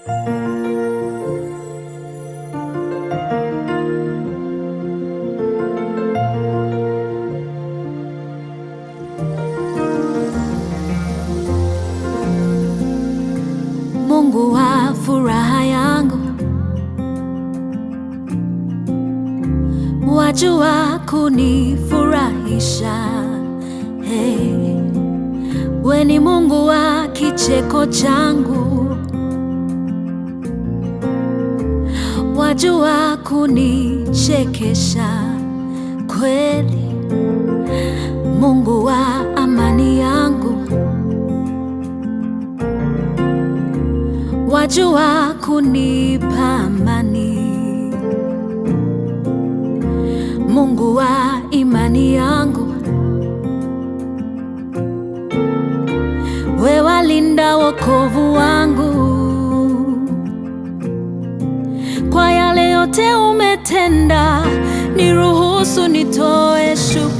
Mungu wa furaha yangu, wajua kunifurahisha. Hey, we ni Mungu wa kicheko changu, wajua kunichekesha kweli. Mungu wa amani yangu wajua kunipa amani. Mungu wa imani yangu, we walinda wokovu wangu. Kwa yale yote umetenda, niruhusu nitoe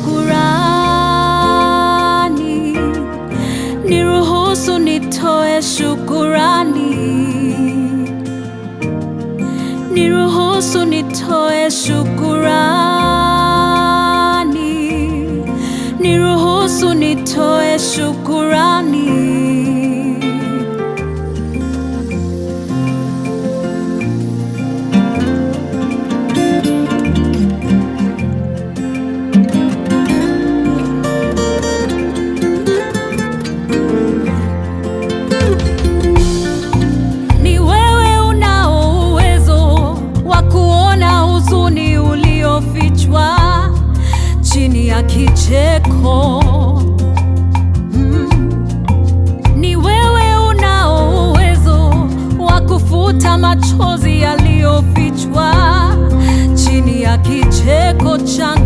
shukurani, niruhusu nitoe shukurani, niruhusu nitoe shukurani, niruhusu nitoe shukurani. Ni wewe unao uwezo wa kuona huzuni uliofichwa chini ya kicheko. Mm. Ni wewe unao uwezo wa kufuta machozi yaliyofichwa chini ya kicheko changu.